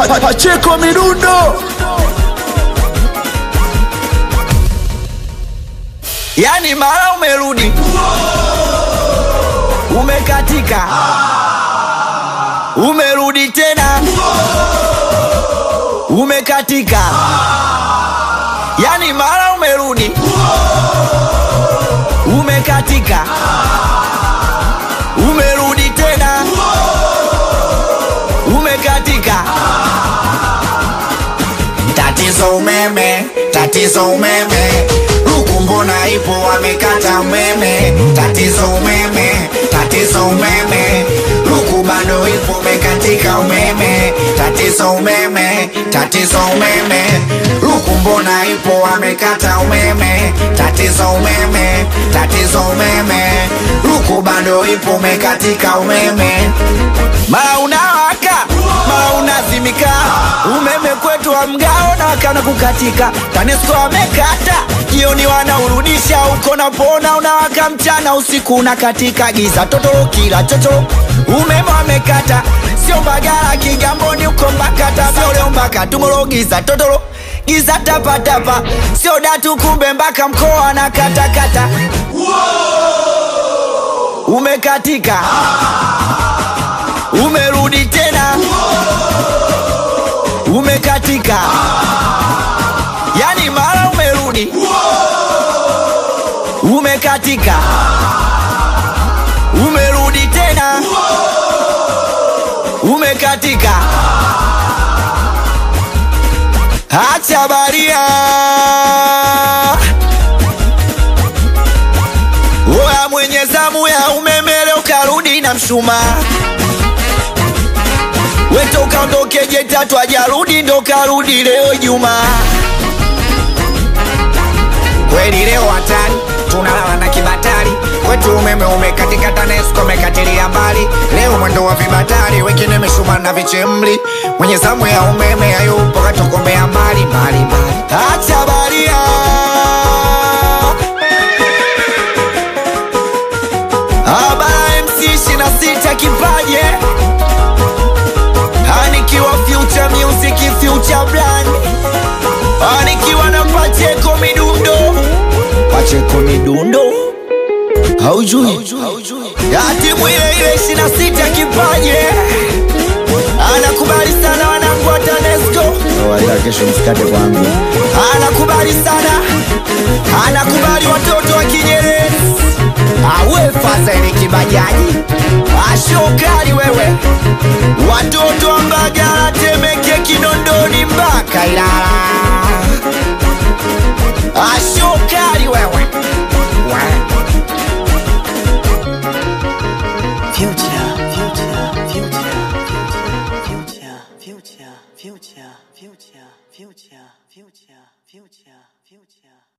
Pa- Pacheko Midundo. yani mara umerudi umekatika umerudi tena umekatika yani mara umerudi umekatika umerudi tena umekatika tatizo umeme tatizo umeme huku mbona ipo wamekata umeme tatizo umeme tatizo umeme huku bado ipo umekatika umeme tatizo umeme tatizo umeme huku mbona ipo wamekata umeme tatizo umeme tatizo umeme huku bado ipo umekatika umeme mara unawaka mara unazimika umeme kwetu wa mgao na wakana kukatika tanesco wamekata jioni wanaurudisha uko napona unawaka mchana usiku unakatika giza totoro kila chochoro umeme wamekata sio mbagala kigamboni uko mbakata sio leo mpaka tumoro giza totoro giza tapatapa sio datu kumbe mpaka mkoa na katakata umekatika umerudi tena umekatika yani mara umerudi umekatika umerudi tena umekatika acha baria oya mwenye zamu ya umeme leo karudi na mshumaa weto ukaondoke jetatu ajarudi ndo karudi leo Juma. kweli leo hatari tunalala na kibatari kwetu umeme umekatika tanesco umekatilia mbali leo mwendo wa vibatari wengine meshuma na vichemli mwenye zamu ya umeme hayupo katokomea mbali mbali mbali Acha baria Abara MC 26 kipaje Anikiwa future music future brand Anikiwa na Pacheko midundo Pacheko midundo Haujui Ati mwile ile 26 kipaje Anakubali sana wanangu wa TANESCO Kesho msikate kwangu. anakubali sana, anakubali watoto wa Kinyerezi, awe Fadhili Kibajaji, ashokali wewe, watoto wa Mbagala, Temeke, Kinondoni mpaka Ilala, ashokali wewe Future, future, future, future, future, future, future, future, future, future, future.